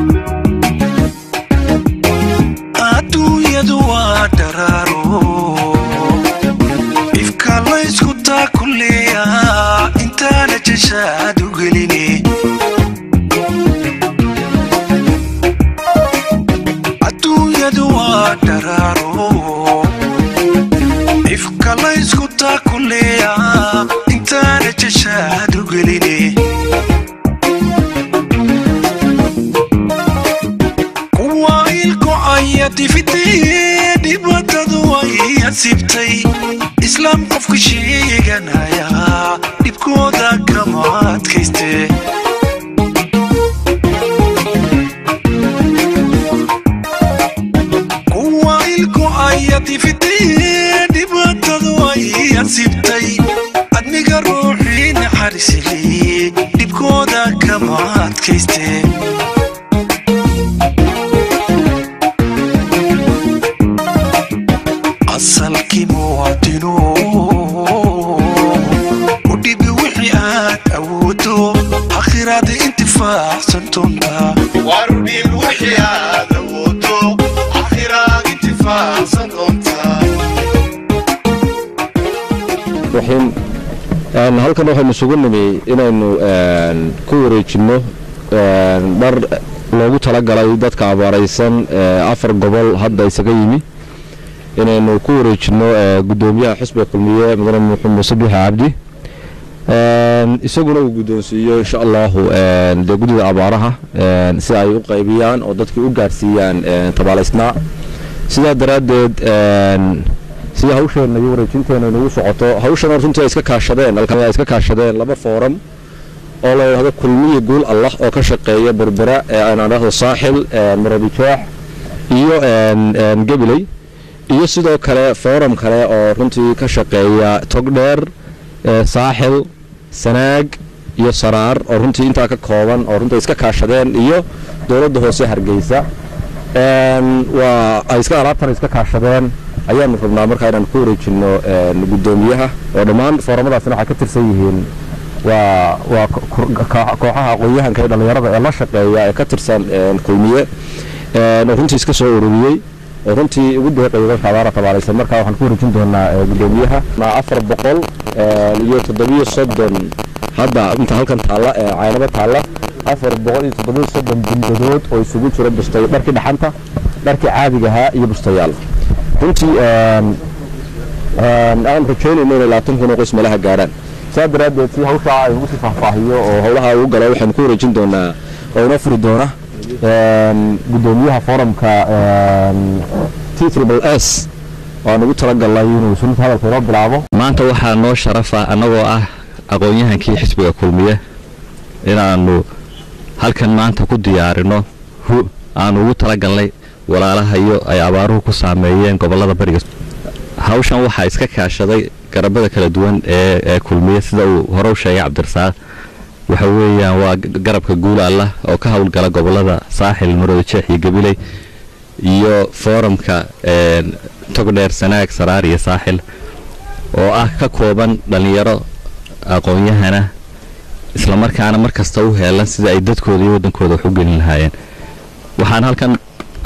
adduunyadu waa dharaaro ifka laysku taakuleeya intaana jashaad u geline adduunyadu waa dharaaro ifka laysku taakuleeya intaana jashaad u geline kuwa ilkocaya difidee dhibaatadu way asibtay islaam qofka sheeganaya dhibkooda kama adkayste kuwa ilkocaya difidee dhibaatadu way asibtay adniga ruuxii naxariisli dhibkooda kama adkayste asalkii muwaadinu u dhibi wixii aad awoodo akhiraada intifaacsan doontaa warudhiib wixii aad awoodo akhiraad intifaacsan doontaa raxiim een, halkan waxaynu isugu nimi inaynu een, ku wareejinno een, dhar loogu talagalay dadka abaaraysan ee afar gobol hadda isaga yimi inaynu ku wareejinno ee, guddoomiyaha xisbiga kulmiye mudane muxuu muuse biixi cabdi Een, isaguna uu guddoonsiiyo insha allahu een, dee guddida abaaraha een, si ay u qaybiyaan oo dadkii u gaarsiiyaan een, tabaalaysnaa sidaa daraaddeed een, sida hawsheena iyo wareejinteena inagu socoto hawshan runtii ay iska kaashadeen halkan ay iska kaashadeen laba fooram oo la yidhaahdo kulmiye guul allah oo ka shaqeeya berbera ee aan idhaahdo saaxil een, marabijaax iyo een, een, gabiley iyo sidoo kale fooram kale oo runtii ka shaqeeya togdheer ee, saaxil sanaag iyo saraar oo runtii intaa ka kooban oo runtii iska kaashadeen iyo dowladda hoose hargeysa Een, waa ay iska alaabtan iska kaashadeen ayaanu rabnaa markaa inaan ku wareejinno een, guddoomiyaha oo dhammaan fooramadaasina waxay ka tirsan yihiin waa waa ko- ko- kooxaha aqoon-yahanka ee dhallinyarada ee la shaqeeya ee ka tirsan een, kulmiye een, oo runtii iska soo ururiyey oo runtii ugu deeqaya dadka abaara tabaalaysan markaa waxaan ku wareejin doonaa ee, guddoomiyaha ma afar boqol een, iyo toddobiyo soddon hadda inta halkan taalla ee caynabo taalla afar boqol iyo toddobiyo soddon bundadood oo isugu jira bustay dharkii dhaxanta dharkii caadiga ahaa iyo bustayaal runtii een, een, aan rajaynayno inay labaatan kun oo qoys meelaha gaarhaan saa daraaddeed si hawshaa ay ugu sii faahfaahiyo oo howlaha ugu galo waxaynu ku wareejin doonaa oo inoo furi doona een, guddoomiyaha foorumka t triple s waan ugu talagalnay inuu sunta hadalka inoo bilaabo maanta waxaa noo sharafa annagoo ah aqoon-yahankii xisbiga kulmiye inaannu halkan maanta ku diyaarino hu aanu ugu talagalnay walaalahayo ay abaaruhu ku saameeyeen gobollada bariga hawshan waxaa iska kaashaday garabada kala duwan ee ee kulmiye sida uu hore u sheegay cabdirasaaq waxa weeyaan waa g- garabka guul allah oo ka howlgala gobollada saaxil marooda jeex iyo gabiley iyo foorumka een, togdheer sanaag saraar iyo saaxil oo ah ka kooban dhallinyaro aqoon-yahana islamarkaana mar kasta u heelan sida ay dadkooda iyo waddankooda wax u gelin lahaayeen waxaan halkan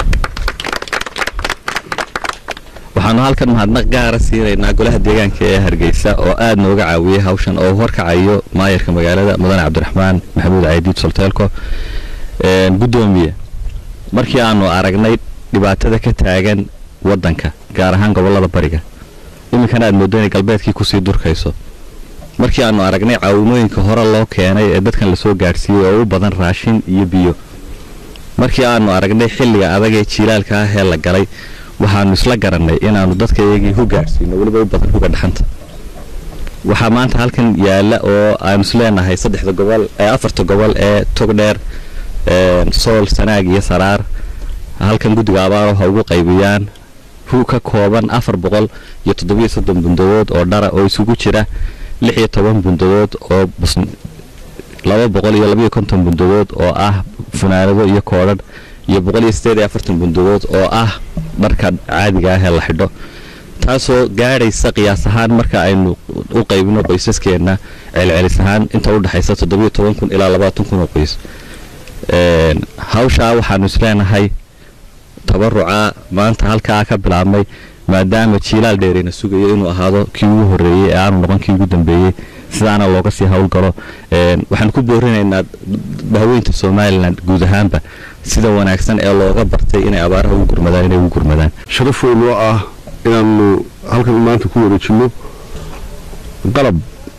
waxaanu halkan mahadnaq gaara siinaynaa golaha deegaanka ee hargeysa oo aad nooga caawiyey hawshan oo horkacayo maayarka magaalada mudane cabdiraxmaan maxamuud caydiid solteelko Een, guddoomiye markii aanu aragnay dhibaatada ka taagan waddanka gaar ahaan gobollada bariga iminkana aad mooddo inay galbeedkii kusii durkayso markii aanu aragnay caawimooyinka hore loo keenay ee dadkan lasoo gaadhsiiyey oo u badan raashin iyo biyo markii aanu aragnay xilliga adag ee jiilaalka ah ee la galay waxaanu isla garannay inaannu dadka iyagii hu gaadhsiino weliba u badan huga dhaxanta waxaa maanta halkan yaalla oo aanu isleenahay saddexda gobol ee afarta gobol ee togdheer een, sool sanaag iyo saraar halkan guddiga abaaro ha ugu qaybiyaan hu ka kooban afar boqol iyo toddobiyo soddon bundadood oo dhara oo isugu jira lix iyo toban bundadood oo bus laba boqol iyo labayo konton bundadood oo ah funaanado iyo koodhadh iyo boqol iyo siddeed iyo afartan bundadood oo ah dharka caadiga ah ee la xidho taasoo gaadhaysa qiyaas ahaan marka aynu u qaybino qoysaskeenna celcelis ahaan inta u dhexaysa toddobiyo toban kun ilaa labaatan kun oo qoys hawshaa waxaanu isleenahay tabaruca maanta halkaa ka bilaabmay maadaama jiilaal dheereyna sugayo inuu ahaado kii ugu horreeyey ee aanu noqon kii ugu dambeeyey sidaana looga sii howlgalo waxaan ku boorinaynaa daaweynta somalilan guud ahaanba sida wanaagsan ee looga bartay inay abaaraha ugu gurmadaan inay ugu gurmadaan sharaf weyn oo ah inaanu halkan maanta ku wareejinno qalab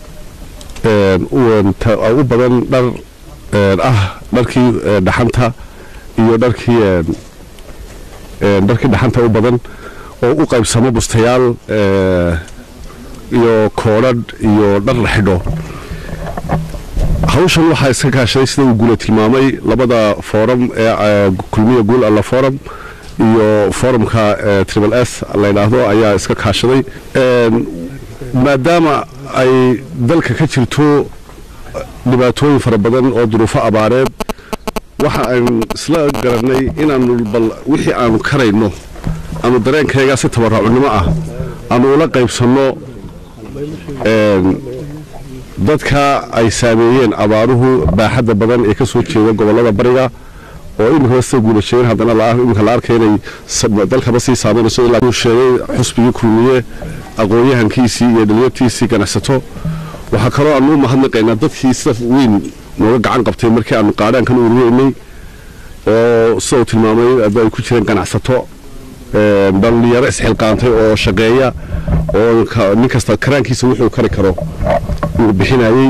u badan dhar ah dharkii dhaxanta iyo dharkii dharkii dhaxanta u badan oo u qaybsamo bustayaal iyo koodhadh iyo dhar la xidho hawshan waxaa iska kaashaday sida uu guula tilmaamay labada fooram ee kulmiya guul alla fooram iyo foorumka tribal s la yidhaahdo ayaa iska kaashaday maadaama ay dalka ka jirto dhibaatooyin fara badan oo duruufo abaareed waxa aynu isla garannay inaanu bal wixii aanu karayno aanu dareenkaygaa si tabaraacunnimo ah aanu ula qaybsanno dadka ay saameeyeen abaaruhu baaxadda badan ee ka soo jeeda gobollada bariga oo iminkaba sida guulasheegeen haddana iminka la arkay inay dalkaba sii saameynayso ilaa uu sheegay xusbigii kulmiye aqoon-yahankiisii iyo dhalinyartiisii ganacsato waxaa kaloo aanu u mahadnaqaynaa dadkii sida weyn nooga gacan qabtay markii aanu qaadhaankan urureynay oo sida uu tilmaamay ay ku jireen ganacsato dhalinyaro isxilqaantay oo shaqeeya oo nin kasta karaankiisa wuxuu kari karo uu bixinayey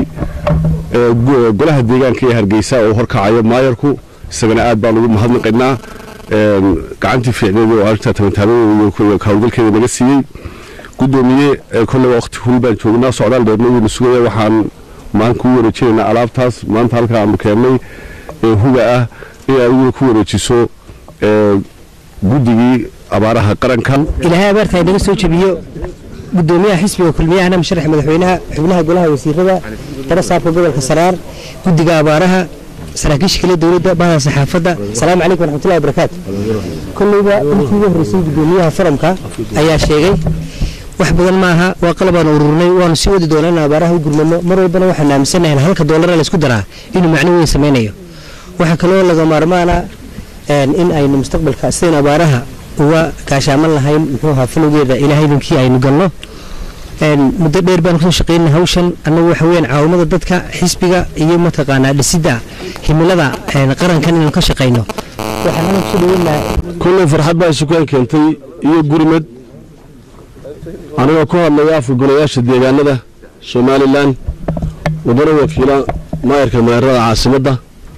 golaha deegaanka ee hargeysa oo horkacayo maayarku isagana aad baan ugu mahadnaqaynaa gacantii fiicneed oo arrintaa tabantaabada iyo hawlgalkeeda naga siiyey gudoomiye kolleyba waqti hul baan joognaa socdaal dheerna waynu sugaya waxaan maan kuu wareejinaynaa alaabtaas maanta halkaa aanu keennay ee huga ah in adiguna ku wareejiso guddigii abaaraha qaranka ilaahay abaarta ay naga soo jebiyo gudoomiyaha xisbiga kulmiyahana musharax madaxweynaha xubnaha golaha wasiirada dara saabka gobolka saraar guddiga abaaraha saraakiisha kale dowladda bahda saxaafadda asalaamu calaykum waraxmatullahi wabarakaatu kolleyba intii ugu horreysay gudoomiyaha faramka ayaa sheegay wax badan maaha waa qalabaan ururnay waanu sii wadi doonaa in abaaraha u gurmano mar walbana waxaan aaminsanahay halka doolara laysku daraa inuu macno weyn samaynayo waxaa kaloo laga maarmaana in aynu mustaqbalka sidayn abaaraha uga gaashaaman lahayn muxuu ahaa falowgeeda ilaahay idinkii aynu galno muddo dheer baan kusoo shaqeynay hawshan annagu waxa weyaan caawimada dadka xisbiga iyo mataqaanaa dhisidda himilada qarankan inaynu ka shaqayno waxaan anaga kusoo dhaweynaa kulley farxad baa isukaan keentay iyo gurmad anigoo ku hadlaya afka golayaasha deegaanada somalilan wadana wakiila maayarka maayarada caasimadda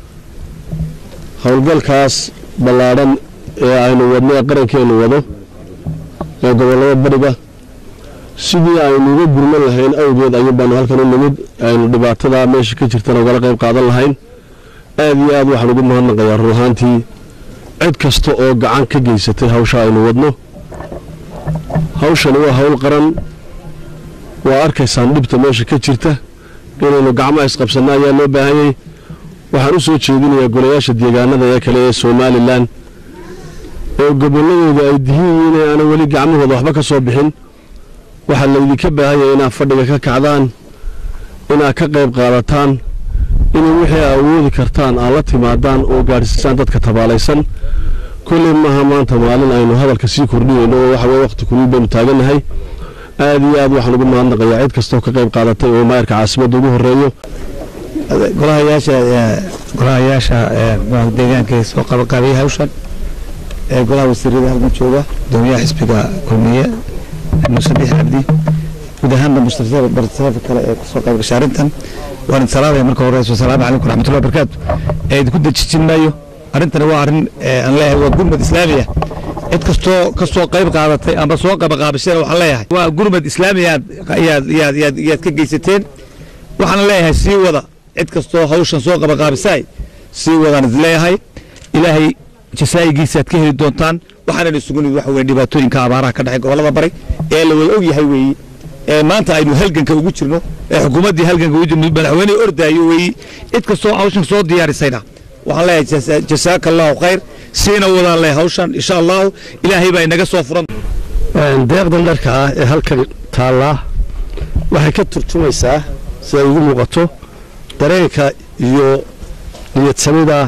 howlgalkaas ballaadhan ee aynu wadno ee qarankeennu wado ee gobollada bariga sidii aynu uga gurman lahayn awgeed ayuun baanu halkan u nimid aynu dhibaatada meesha ka jirtana ugala qayb qaadan lahayn aad iyo aad waxaan ugu mahadnaqayaa run ahaantii cid kasta oo gacan ka geysatay hawsha aynu wadno hawshani waa hawl qaran waa arkaysaan dhibta meesha ka jirta inaynu gacmaha isqabsanno ayaa loo baahanyay waxaan u soo jeedinayaa golayaasha deegaanada ee kale ee somalilan oo gobolladooda ay dihin yihiin ee aanan weli gacmahooda waxba ka soo bixin waxaa laydinka baahanyay inaad fadhiga ka kacdaan inaad ka qayb qaadataan inay wixii aa awoodi kartaan aad la timaadaan oo gaadhsiisaan dadka tabaalaysan kolley maaha maanta maalin aynu hadalka sii kordhinayno oo waxa weye waqti kulul baynu taagannahay aad iyo aad waxaan ugu mahadnaqayaa cid kastoo ka qayb qaadatay oo maayarka caasimadda ugu horreeyo golahayaasha golahayaasha deegaanka ee soo qabaqaabiyay hawshan ee golaha wasiirada halkan jooga gudoomiyaha xisbiga kulmiye muuse bixi cabdi guud ahaanba mushtarada kale ee kusoo qayb gashay arrintan waan idin salaamaya marka horeyso asalaamu calaykum waraxmatullahi wabarakaatu ee idinku dejijin maayo arrintani waa arrin aan leeyahay waa gurmad islaami ah cid kastoo kasoo qayb qaadatay ama soo qabaqaabasheen waxaan leeyahay waa gurmad islaami aad yaad yaad yaad yaad ka geysateen waxaan leeyahay sii wada cid kastoo hawshan soo qabaqaabisaay sii wadaan is leeyahay ilaahay jasaa'igiisaaad ka heli doontaan waxaanan isugu nimid waxa weye dhibaatooyinka abaaraha ka dhexay gobollada bari ee la wada og yahay weeye ee maanta aynu halganka ugu jirno ee xukuumaddii halganka ugu jirno madaxweynehi ordaayo weeye cid kastoo hawshan soo diyaarisayna waxaan leeyahay jasaaka allahu khayr siina wadaan leeyahay hawshan insha allahu ilaahay baa inaga soo furan deeqdan dharka ah ee halkan taallaa waxay ka turjumaysaa siday ugu muuqato dareenka iyo niyadsamida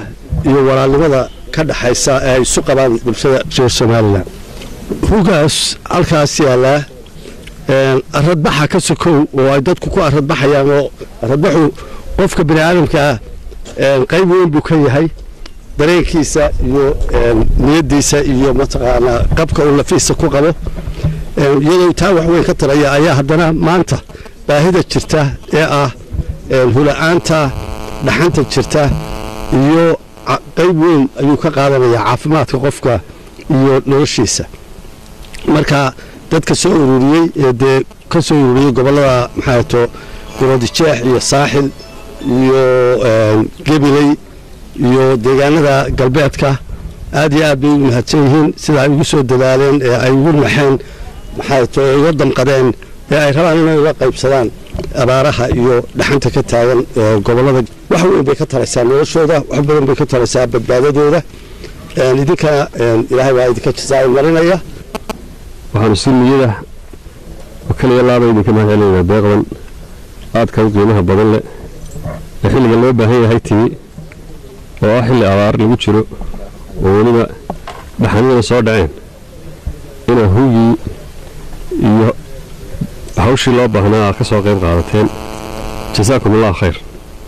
iyo walaalnimada ka dhaxaysa ee ay isu qabaan bulshada reer somalilan rugaas halkaas yaallaa aradbaxa ka sokow oo ay dadku ku aradbaxayaan oo aradbaxu qofka bini aadamka ah qayb weyn buu ka yahay dareenkiisa iyo niyadiisa iyo mataqaanaa qabka uu lafiisa ku qabo iyadoo taa wax weyn ka taraya ayaa haddana maanta baahida jirta ee ah hula-aanta dhaxanta jirta iyo qayb weyn ayuu ka qaadanayaa caafimaadka qofka iyo noloshiisa marka dadka soo ururiyey ee dee ka soo ururiyey gobollada maxaato gurodijeex iyo saaxil iyo gebiley iyo deegaanada galbeedka aad iyo aad bay u mahadsan yihiin sida ay ugu soo dadaaleen ee ay ugu naxeen maxaato uga damqadeen ee ay rabaan inay uga qaybsadaan abaaraha iyo dhaxanta ka taagan gobollada wax weyn bay ka taraysaa noloshooda wax badan bay ka taraysaa badbaadadooda idinkana ilaahay baa idinka jazaa'i marinaya waxaanu si niyada oo kaliya laaba idinka mahad celinaynaa deeqdan aadka u qiimaha badan leh ee xilliga loo baahan yahay timi oo ah xilli abaar lagu jiro oo weliba dhaxanidana soo dhaceen inaa hugii iyo hawshii loo baahnaa aad ka soo qayb qaadateen jasaakum allahu khayr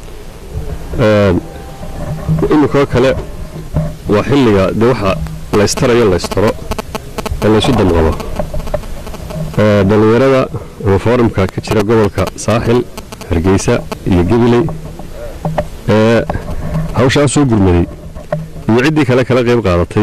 iminkoo kale waa xilliga dee waxa laystarayo laystaro ee laysu damqabo dhallinyarada ama foorumka ka jira gobolka saaxil hargeysa iyo gabiley ee hawshaa soo gurmaday iyo ciddii kale kala qayb qaadatay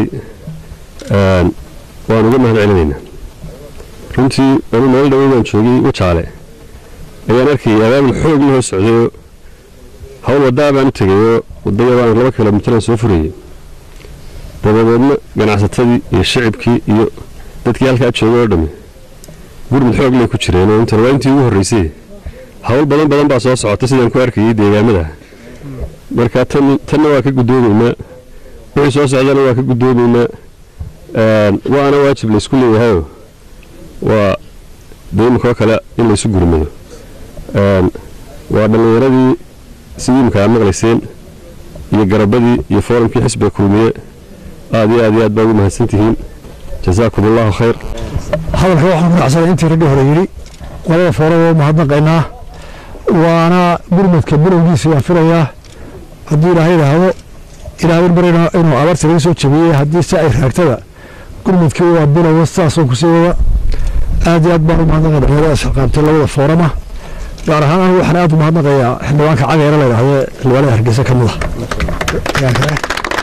waan uga mahad celinaynaa runtii anu meel dhaweydaan joogay wajaale ayaan arkayay abaabul xoog la hoo socdayoo hawl waddaa baan u tegayoo waddayabaan laba kilomitaraan soo furayay dabadeedna ganacsatadii iyo shicibkii iyo dadkii halkaa joogay oo dhammi gurmud xoog lay ku jireenoo intan waa intii ugu horraysay hawl badan badan baa soo socota sidaan ku arkayay deegaamada marka tanna waa ka guddoomaynaa wixii soo socdana waa ka guddoomaynaa waana waajib laysku leeyahayoo waa dee iminkoo kale in laysu gurmado waa dhallinyaradii sidii imika aad maqlayseen iyo garabadii iyo foorumkii xisbiga kulmiye aad iyo aad iyo aad baa ugu mahadsantihiin jasaakum allahu khayr hadalka waxaan ku dhacsanay intii raggi hore yidhi labada foorada waa mahadnaqaynaa waana gurmadka bilowgiisa waan filayaa haddii ilaahay idhaahdo ilaahay barina inuu abaarta laga soo jabiyey haddii si ay raagtada gurmadkii waa bilowa sidaasoo kusii wada aad iyo aad baan u mahadnaqay dhalinyaradaas shaqaabtay labada foorama gaar ahaan anigu waxaan aad u mahadnaqayaa xildhibaanka cageera la yidhaahdo xildhibaanada hargeysa ka mid ah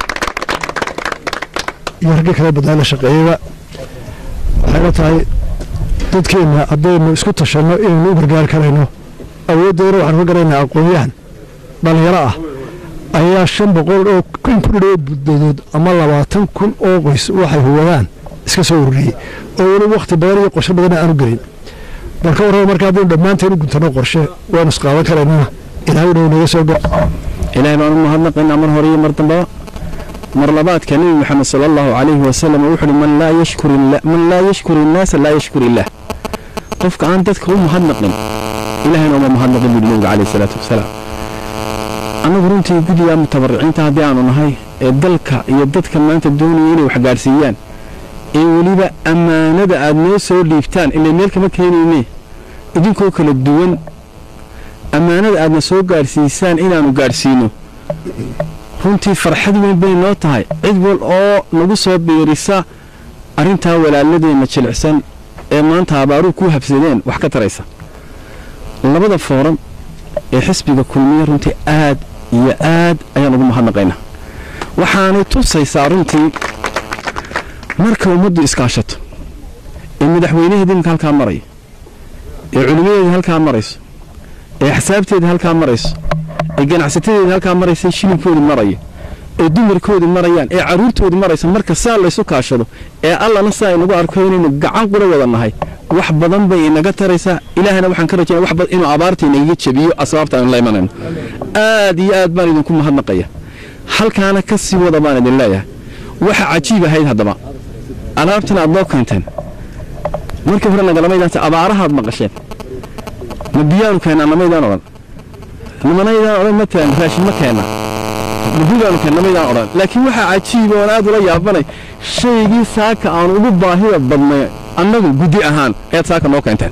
iyo raggii kale badnaa la shaqeeyeyba waxayla tahay dadkeenna haddaynu isku tashanno inaynu u gargaari karayno awooddeena waxaanu ka garaynaa aqoon-yahan dhallinyaro ah ayaa shan boqol oo kun ku dhidhoo buddadood ama labaatan kun oo qoys waxay huwadaan iska soo ururiyey oo weli wakhti badan iyo qorshe badanna aanu gelin marka warraba marka haddaynu dhammaanteen u guntanno qorshe waanu isqaadan karaynana ilaahay dhow naga soo gaa ilaahay baan u mahadnaqaynaa mar hore iyo mar dambaba mar labaadka nebi maxamed sala allahu calayhi wasalam wuxuu uhi man laa yashkur man laa yashkur innaasa laa yashkur illaah qofka aan dadka u mahadnaqin ilaahayna uma mahadnaqin buuhi nebiga calayhi salaatu wasalaam annagu runtii guddiga mutabariciinta haddii aanu nahay ee dalka iyo dadka maanta doonaya inay wax gaadhsiiyaan ee weliba ammaanada aad noo soo dhiibtaan ilay meel kama keenayne idinkoo kala duwan ammaanada aadna soo gaadhsiisaan inaannu gaadhsiino runtii farxad weyn bay noo tahay cid wal oo nagu soo biirisa arrintaa walaaladeenna jilicsan ee maanta abaaruhu ku habsadeen wax ka taraysa labada fooram ee xisbiga kulmiye runtii aad iyo aad ayaan ugu mahadnaqaynaa waxaanay tusaysaa runtii marka ummaddu iskaashato ee madaxweynaheeda iminka halkaa maraya ee culimadeeda halkaa marayso ee axsaabteeda halkaa marayso ee ganacsatadeeda halkaa maraysa shilinkoodi maraya ee dumarkoodi marayaan ee carruurtoodi maraysa marka saa laysu kaashado ee allana saa inagu arko inaynu gacan qura wada nahay wax badan bay inaga taraysaa ilaahana waxaan ka rajaynaa wax badan inuu abaarta inagaga jabiyo asbaabta aynu la imanayno aad iyo aad baan idinku mahadnaqaya halkaana ka sii wada baan idin leeyahay waxa cajiib ahayd haddaba alaabtan aad noo keenteen markii hore nagalamaydaan abaarahaad maqasheen ma biyaanu keennaa namaydaan odhan nimanaydaan odhan ma tagan raashin ma keenna gudi baanu keennay maydaan odhan laakiin waxaa cajiiba oon aad ula yaabanay shaygii saaka aan ugu baahida badnay annagu gudi ahaan ayaad saaka noo keenteen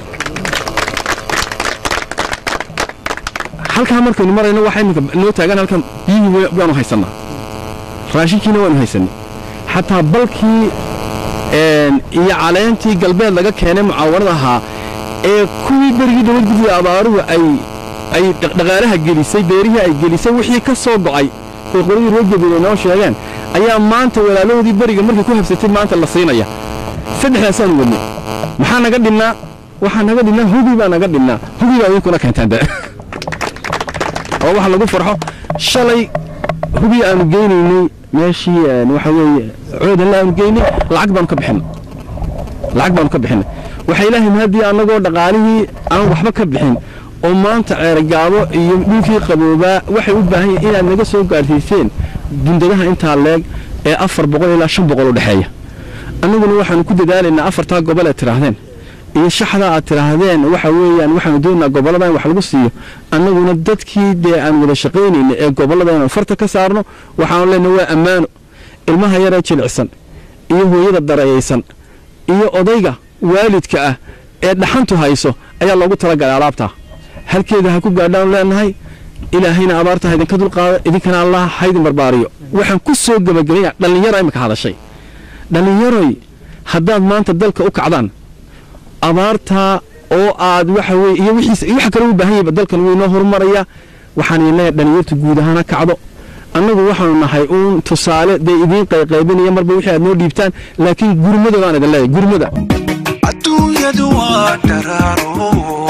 halkaa markaynu marayno waxaa iminka noo taagan halkan biyihii waanu haysannaa raashinkiina waanu haysanay xataa balkii iyo caleentii galbeed laga keenay mucaawanada ahaa ee kuwii berigii dowlad gudida abaaruhu ay ay dhaqaalaha gelisay beerihii ay gelisay wixii ka soo go'ay ay qoladii reer gabiile noo sheegeen ayaa maanta walaalahoodii beriga markay ku habsatay maanta la siinaya saddexdaasaanu wadnay maxaa naga dhinnaa waxaa naga dhinnaa hubi baa naga dhinnaa hubi baa idinkuna keentaan de oo waxa lagu farxo shalay hubi aanu geynaynay meeshii waxa weeye coodanla aanu geynay lacag baanu ka bixinay lacag baanu ka bixinay waxaa ilaahay mahadii annagoo dhaqaalihii aan waxba ka bixin oo maanta ceergaabo iyo dhulkii qaboobaa waxay u baahan yihiin inaad naga soo gaadhsiiseen bundadaha intaa leeg ee afar boqol ilaa shan boqol u dhexeeya annaguna waxaanu ku dadaalaynaa afartaa gobol aad tidhaahdeen iyo shaxda aad tidhaahdeen waxa weeyaan waxaanu doonaynaa gobollada in wax lagu siiyo annaguna dadkii dee aan wada shaqaynayna ee gobollada inaan farta ka saarno waxaanu leenahay waa ammaano ilmaha yaree jilicsan iyo hooyada darayaysan iyo odayga waalidka ah ee dhaxantu hayso ayaa loogu talagalay alaabtaa halkeeda ha ku gaadhaanu leenahay ilaahayna abaarta ha idinka dulqaado idinkana allah ha idin barbaariyo waxaan ku soo gebagabaynaya dhallinyaro imika hadashay dhallinyaroy haddaad maanta dalka u kacdaan abaartaa oo aad waxa weye iyo wixiisa iyo waxa kale u baahan yahayba dalkan wuu inoo horumaraya waxaan idin leeyahay dhallinyartu guud ahaan ha kacdo annagu waxaanu nahay uun tusaale dee idiin qayqaybinaya marba wixii aad noo dhiibtaan laakiin gurmada baan idin leeyahay gurmada adduunyadu waa dharaaro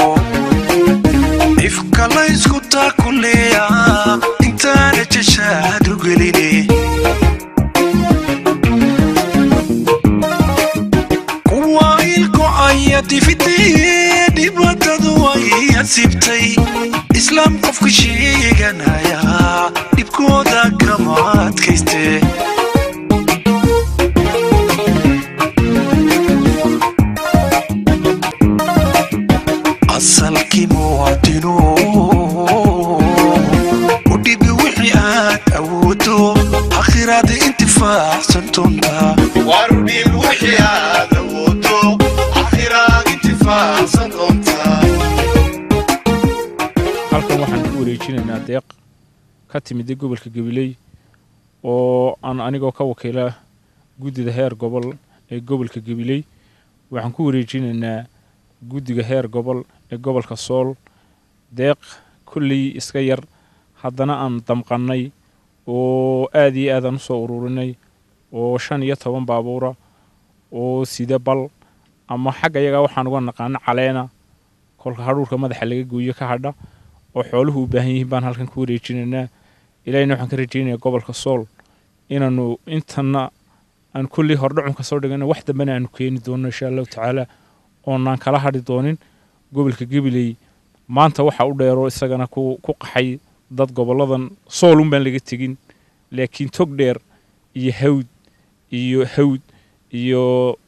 ifka laysku taakuleeya intaana jashaad u geline kuwa ilkocaya difitee dhibaatadu way asibtay islaam qofka sheeganaya dhibkooda kama adkayste asalkii muwaadinu u dhibi wixii aad awoodo akhiraada intifaacsan doontaa warudhiib wixii aad awoodo akhiraad intifaacsan doontaa halkan waxaan ku wareejinaynaa deeq ka timida gobolka gabiley oo aan anigoo ka wakiila guddida heer gobol ee gobolka gabiley waxaan ku wareejinaynaa guddiga heer gobol ee gobolka sool deeq kolley iska yar haddana aan damqannay oo aad iyo aad aan u soo ururinay oo shan iyo toban baabuura oo sida bal ama xagga yagaa waxaan uga naqaano caleena kolka hadhuurka madaxa laga gooyo ka hadha oo xooluhu u baahan yihiin baan halkan ku wareejinaynaa ilaahina waxaan ka rajaynayaa gobolka sool inaanu intana aan kolley hordhacun ka soo dhigana wax dambena aanu keeni doono insha allahu tacaala oonaan kala hadhi doonin gobolka gabiley maanta waxa u dheero isagana ku ku qaxay dad goboladan soolun baan laga tegin laakiin tog dheer iyo hawd iyo hawd iyo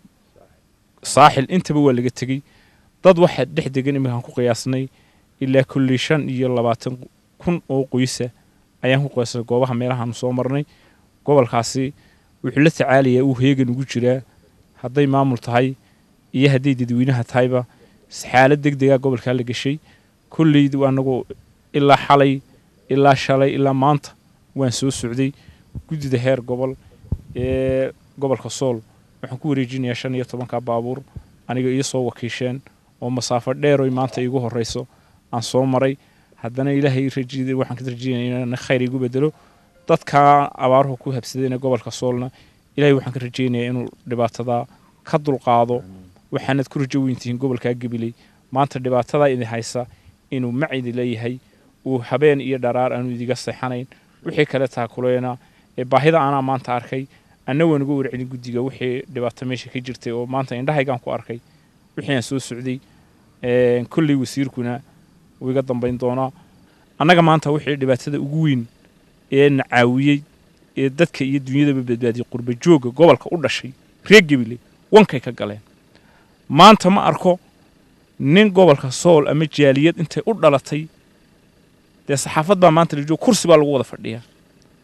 saaxil intaba waa laga tegey dad waxa dhex degan iminkaan ku qiyaasnay ilaa kolley shan iyo labaatan kun oo qoysa ayaan ku qiyaasnay goobaha meelahaanu soo marnay gobolkaasi wuxuu la tacaalayaa uu heegan ugu jiraa hadday maamul tahay iyo hadday dadweynaha tahayba xaalad deg degaa gobolkaa la gashay kolley anagu ilaa xalay ilaa shalay ilaa maanta waan soo socday guddida heer gobol ee gobolka sool waxaan ku wareejinayaa shan iyo tobanka baabuur aniga iyo soo wakiisheen oo masaafo dheeroy maanta iigu horreyso aan soo maray haddana ilaahay rajida waxaan ka rajaynaya inaan khayr igu bedelo dadkaa abaaruhu ku habsadayna gobolka soolna ilaahay waxaan ka rajaynayaa inuu dhibaatada ka dulqaado waxaanad ku rajo weyntihiin gobolkaa gabiley maanta dhibaatadaa idin haysa inuu macidi leeyahay uu habeen iyo dharaar aanu idiga seexanayn wixii kale taakuleena ee baahida anaa maanta arkay anna waan uga warcelin guddiga wixii dhibaato meesha ka jirtay oo maanta indhahaygaan ku arkay wixii aan soo socday kolley wasiirkuna wuu iga dambayn doonaa annaga maanta wixii dhibaatada ugu weyn ee na caawiyey ee dadka iyo dunyadaba badbaadiyey qurba joogga gobolka u dhashay reer gabiley wankay ka galeen maanta ma arko nin gobolka sool ama jaaliyad intay u dhalatay dee saxaafad baa maanta la joogo kursi baa lagu wada fadhiyaa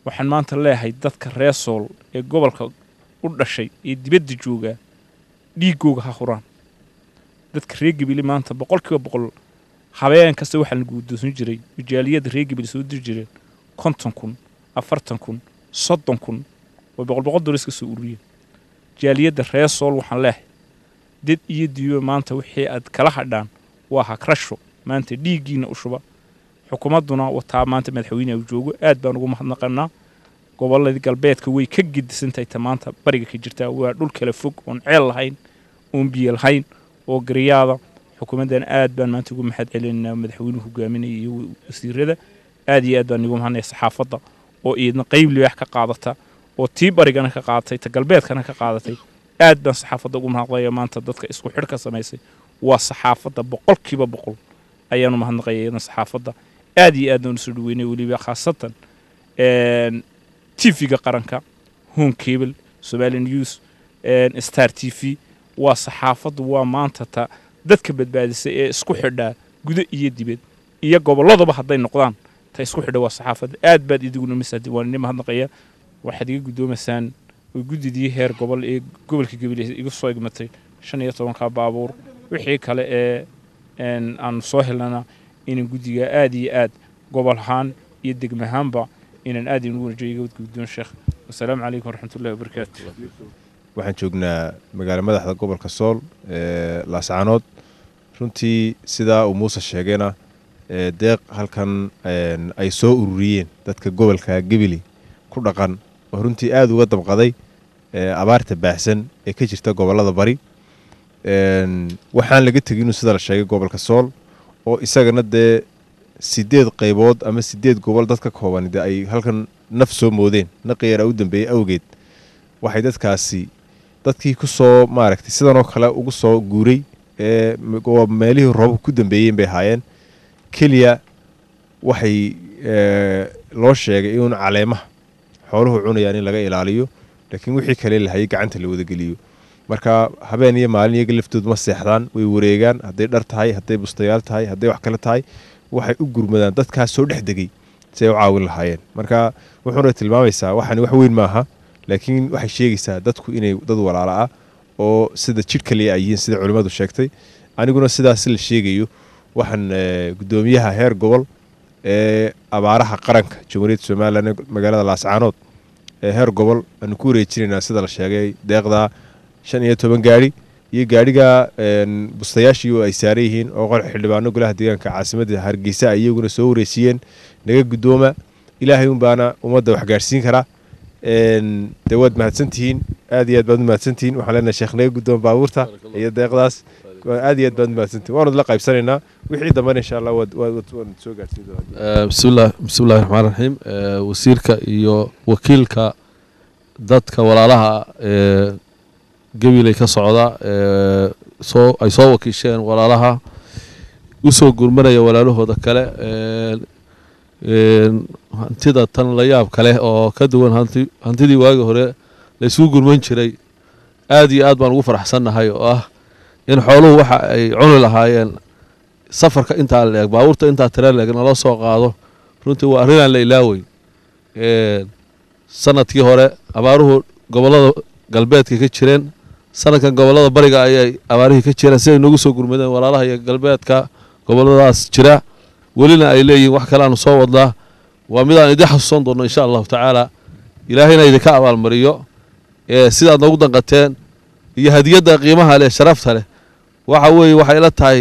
waxaan maanta leeyahay dadka reer sool ee gobolka u dhashay ee dibadda joogaa dhiigooga ha huraan dadka reer gabile maanta boqolkiiba boqol habeen kasta waxaa la guudoosan jiray majaaliyada reer gabile soo diri jireen konton kun afartan kun soddon kun oo boqol boqol dolar iska soo ururiyeen jaaliyadda reer sool waxaan leeyahay dad iyo diiba maanta wixii aad kala hadhaan waa hagrasho maanta dhiiggiina u shuba xukuumadduna wataa maanta madaxweyneha uu joogo aad baan ugu mahadnaqanaa gobolladii galbeedka way ka gedisantahay ta maanta bariga ka jirtaa waa dhul kala fog oon ceel lahayn oon biyo lahayn oo garyaada xukuumaddan aad baan maanta ugu mahad celinaynaa madaxweynuhu hogaaminaya iyo wasiirada aad iyo aad baan ugu mahadnaya saxaafadda oo iidna qayb libaax ka qaadata oo tii barigana ka qaadatay ta galbeedkana ka qaadatay aad baan saxaafadda ugu mahadnaqaya maanta dadka isku xidh ka samaysay waa saxaafadda boqolkiiba boqol ayaanu mahadnaqaya iyadna saxaafadda aad iyo aad baan usoo dhaweynay weliba khaasatan tv-ga qaranka home cable somali news star t v waa saxaafaddu waa maanta ta dadka badbaadisay ee isku xidhaa gudo iyo dibad iyo gobolladaba hadday noqdaan ta isku xidha waa saxaafadda aad baad idiguna masaadi waan idin mahadnaqaya waxaad iga guddoomaysaan oo guddidii heer gobol ee gobolka gabiley igu soo igmatay shan iyo tobanka baabuur wixii kale ee aanu soo helnana inaan guddiga aad iyo aad gobol ahaan iyo degma ahaanba inaan aad inugu wanajiyo iga guddoon sheekh wasalaamu calaykum waraxmatullahi wabarakaatu waxaan joognaa magaalo madaxda gobolka sool ee laascaanood runtii sidaa uu muuse sheegayna deeq halkan ay soo ururiyeen dadka gobolka gebili ku dhaqan oo runtii aada uga dabqaday abaarta baahsan ee ka jirta gobollada bari waxaan laga tegin inuu sida la sheegay gobolka sool oo isagana dee sideed qaybood ama sideed gobol dad ka kooban dee ay halkan naf soo moodeen naqiyara u dambeeyey awgeed waxay dadkaasi dadkii ku soo maaragtay sidanoo kale ugu soo guuray ee meelihii roobabka ku dambeeyeen bay ahaayeen keliya waxay loo sheegay inuun caleemaha xooluhu cunayaan in laga ilaaliyo laakiin wixii kale lahayay gacanta la wadageliyo marka habeen iyo maalin iyaga laftoodu ma seexdaan way wareegaan hadday dhar tahay hadday bustayaal tahay hadday wax kale tahay waxay u gurmadaan dadkaas soo dhex degay si ay u caawin lahaayeen marka wuxuuna tilmaamaysaa waxani wax weyn maaha laakiin waxay sheegaysaa dadku inay dad walaala ah oo sida jidh kaliya ay yihiin sida culimmadu sheegtay aniguna sidaas la sheegayo waxaan guddoomiyaha heer gobol ee abaaraha qaranka jamhuuriyadda somalilan ee magaalada laascaanood ee heer gobol aanu ku wareejinaynaa sida la sheegay deeqda shan iyo toban gaari iyo gaadhiga bustayaashii oo ay saaran yihiin oo qor xildhibaano golaha deegaanka caasimadda hargeysa ay iyaguna soo wareejiyeen naga guddooma ilaahay unbaana ummadda wax gaadhsiin karaa dee waad mahadsantihiin aad iyo aad baad u mahadsantihiin waxaan leenahay sheekh naga guddooma baabuurta iyo deeqdaas aad iyo aad baad u mahadsantihin waanu la qaybsanaynaa wixii dambana insha allah waan soo gaadhsiin doonaa bismillah bismillahi raxmaan raxiim wasiirka iyo wakiilka dadka walaalaha ee gabiley ka socda soo ay soo wakiisheen walaalaha usoo gurmanaya walaalahooda kale hantida tan la yaab kale oo ka duwan hanti hantidii waagi hore laysugu gurman jiray aad iyo aad baan ugu faraxsannahay oo ah in xooluhu waxa ay cuni lahaayeen safarka intaa leeg baabuurta intaa tira leeg nala soo qaado runtii waa arrinaan la ilaaweyn sanadkii hore abaaruhu gobollada galbeedka ka jireen sanadkan gobollada bariga ayay abaarihii ka jireen siday noogu soo gurmadeen walaalaha iyo galbeedka gobolladaas jira welina ay leeyihin wax kale aanu soo wadnaa waa midaan idin xasuusan doonno insha allahu tacaala ilaahayna idinka abaalmariyo sidaad noogu danqateen iyo hadiyadda qiimaha leh sharafta leh waxa weeye waxay ila tahay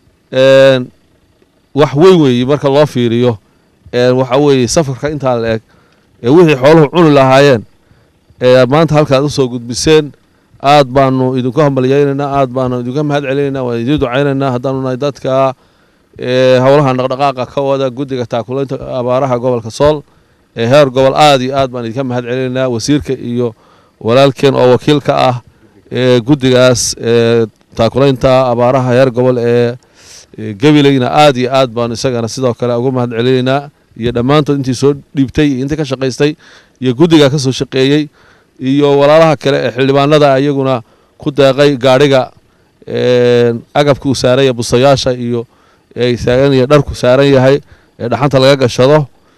wax weyn weeye marka loo fiiriyo waxa weeye safarka intaa la eg ee wixii xooluhu cuni lahaayeen ee maanta halkaad u soo gudbiseen aad baanu idinku hambalyaynaynaa aad baanu idinka mahad celinaynaa waan idiin ducaynaynaa haddaanu nahay dadka howlaha dhaqdhaqaaqa ka wada guddiga taakulaynta abaaraha gobolka sool ee heer gobol aad iyo aad baan idinka mahad celinaynaa wasiirka iyo walaalkeen oo wakiilka ah ee guddigaas taakulaynta abaaraha heer gobol ee gabileyna aad iyo aad baanu isagana sidoo kale ugu mahad celinaynaa iyo dhammaantood intii soo dhiibtay iyo intii ka shaqaystay iyo guddiga ka soo shaqeeyey iyo walaalaha kale ee xildhibaanada iyaguna ku deeqay gaadhiga agabka uu saaran yahay bustayaasha iyo taagan iyo dharku saaran yahay ee dhaxanta laga gashado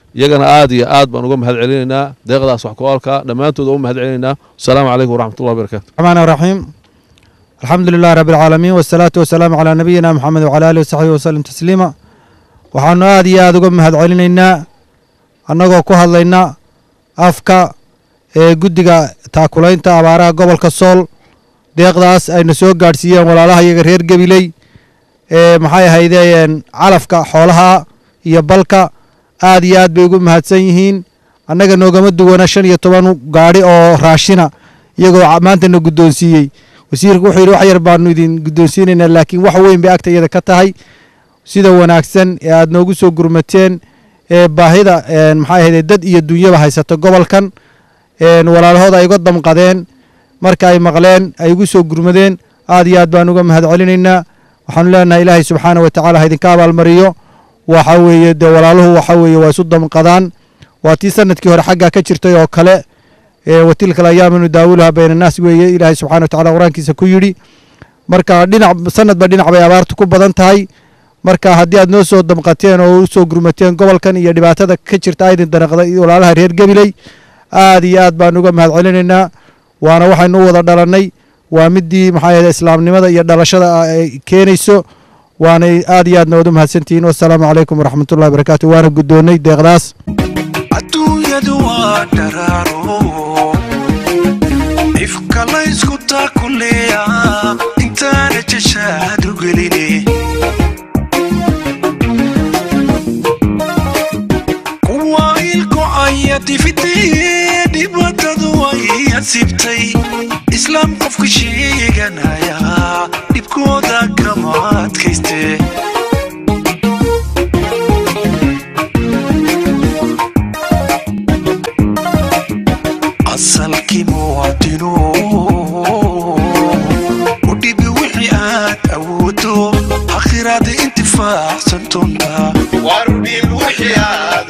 iyagana aad iyo aad baan uga mahad celinaynaa deeqdaas wax ku oolka dhammaantood uga mahad celinaynaa wasalaamu calaykum waraxmatullahi wabarakaatu الرحمن الرحيم الحمد لله رب العالمين والصلاة والسلام على نبينا محمد وعلى آله وصحبه وسلم تسليما waxaanu aad iyo aad uga mahad celinaynaa annagoo ku hadlayna afka ee guddiga taakulaynta abaaraha gobolka sool deeqdaas ayna soo gaadhsiiyeen walaalaha iyaga reer gabiley ee maxay ahaydeen calafka xoolaha iyo balka aad iyo aad bay ugu mahadsan yihiin annaga noogama duwana shan iyo toban gaadhi oo raashina iyagoo maantana guddoonsiiyey wasiirku wuxuu yidhi wax yar baanu idin guddoonsiinaynaa laakiin wax weyn bay agta iyada ka tahay sida wanaagsan ee aad noogu soo gurmateen ee baahida maxay ahayd dad iyo dunyaba haysato gobolkan walaalahood ay uga damqadeen marka ay maqleen ay ugu soo gurmadeen aad iyo aad baan uga mahad celinaynaa waxaanu leenahay ilaahay subxaana wa tacaala ha idinka abaalmariyo waxa weeye dee walaaluhu waxa weeye waa isu damqadaan waa tii sanadkii hore xaggaa ka jirtay oo kale watilka ayaamanu daawulaha bayna annaas weeye ilaahay subxana wa tacala qur-aankiisa ku yidhi marka dhinac sanadba dhinac bay abaartu ku badan tahay marka haddii aad noo soo damqateen oo u soo gurmateen gobolkan iyo dhibaatada ka jirta aydin danaqday walaalaha reer gabiley aad iyo aad baan uga mahad celinaynaa waana waxaynu u wada dhalannay waa midii maxaa yahay islaamnimada iyo dhalashada ay keenayso waanay aad iyo aad noodu mahadsantihiin wasalaamu calaykum waraxmatullahi wabarakaatu waana guddoonnay deeqdaas adduunyadu waa dharaaro ifka laysku taakuleeya intaana jashaad u geline kuwa ilkocaya difitee dhibaatadu way asibtay islaam qofka sheeganaya dhibkooda kama adkayste asalkii muwaadinu u dhibi wixii aad awoodo akhiraada intifaacsan doontaa warudhiib wixii aad